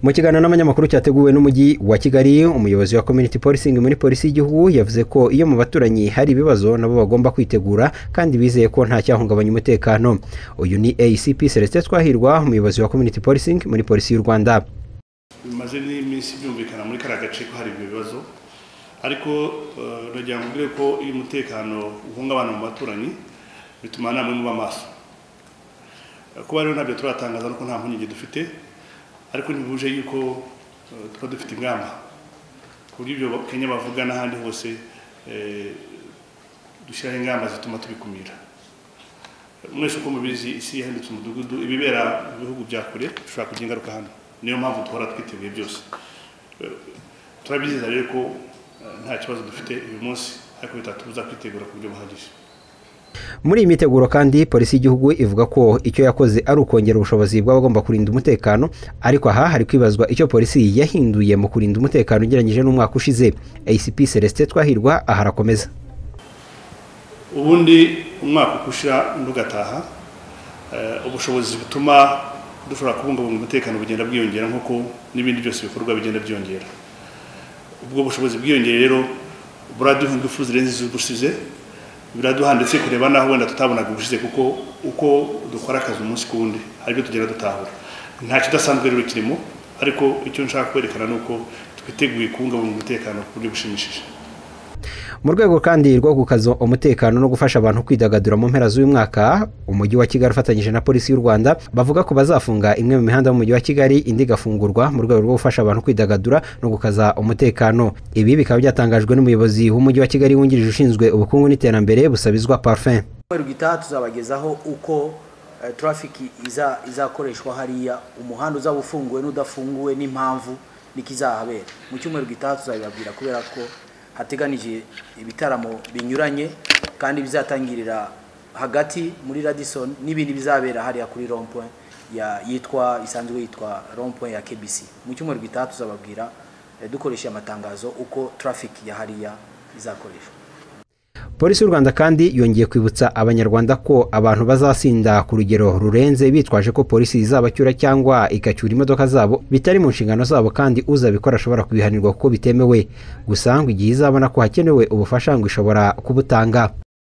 mu kiganiro n'abanyamakuru cyateguwe n'umujyi wa kigali umuyobozi wa community policing muri polisi y'igihugu yavuze ko iyo mu baturanyi hari ibibazo nabo bagomba kwitegura kandi bizeye ko nta cyahungabanya umutekano uyu ni acp celestin twahirwa umuyobozi wa community policing muri polisi y'u rwanda bimaze n'iminsi byumvikana muri kariya gace ko hari ibyo bibazo ariko nagira ngo mbwire ko iyo umutekano uhungabana mu baturanyi bituma namwe muba amaso kuba rero ntabyo turatangaza nuko nta mpungenge dufite ariko ntibuje yuko tuba dufite ingamba ku buryo ibyo kenya bavuga n'ahandi hose dushyiraho ingamba zituma tubikumira mwese uko mubizi isi yahindutse umudugudu ibibera mu bihugu bya kure bishobora kugira ingaruka hano niyo mpamvu duhora twiteguye byose turabyizera rero ko nta kibazo dufite uyu munsi ariko bitatubuza kwitegura ku buryo buhagije muri iyi miteguro kandi polisi y'igihugu ivuga ko icyo yakoze ari ukongera ubushobozi bw'abagomba kurinda umutekano ariko aha hari kwibazwa icyo polisi yahinduye mu kurinda umutekano ugereranyije n'umwaka ushize acp celestin twahirwa aha arakomeza ubundi umwaka ukushira undi ugataha ubushobozi butuma dushobora kubungabunga umutekano bugenda bwiyongera nk'uko n'ibindi byose bikorwa bigenda byiyongera ubwo bushobozi bwiyongera rero buraduha ingufu zirenze iz'ubusize biraduha ndetse kureba naho wenda tutabonaga ubushize kuko uko dukora akazi umunsi ku wundi hari ibyo tugenda dutahura nta kidasanzwe rero kirimo ariko icyo nshaka kwerekana ni uko twiteguye kubungabunga umutekano ku buryo bushimishije mu rwego kandi rwo gukaza umutekano no gufasha abantu kwidagadura mu mpera z'uyu mwaka umujyi wa kigali ufatanyije na polisi y'u rwanda bavuga ko bazafunga imwe mu mihanda mujyi wa kigali indi igafungurwa mu rwego rwo gufasha abantu kwidagadura no gukaza umutekano ibi bikaba byatangajwe n'umuyobozi w'umujyi wa kigali wungirije ushinzwe ubukungu n'iterambere busabizwa parfum umweru gitaha tuzabagezaho uko turafiki izakoreshwa hariya umuhanda uzaba ufunguwe n'udafunguwe n'impamvu niko izahabera mu cyumweru gitaha tuzabibabwira kubera ko hateganije ibitaramo binyuranye kandi bizatangirira hagati muri radison n'ibindi bizabera hariya kuri rompoint ya yitwa isanzwe yitwa rompoint ya kbc mu cyumweru gitaha tuzababwira dukoresheje amatangazo uko traffic ya hariya izakoreshwa polisi y'u rwanda kandi yongeye kwibutsa abanyarwanda ko abantu bazasinda ku rugero rurenze bitwaje ko polisi izabacyura cyangwa igacyura imodoka zabo bitari mu nshingano zabo kandi uzabikora ashobora kubihanirwa kuko bitemewe gusa ngo igihe izabona ko hakenewe ubufasha ngo ishobora kubutanga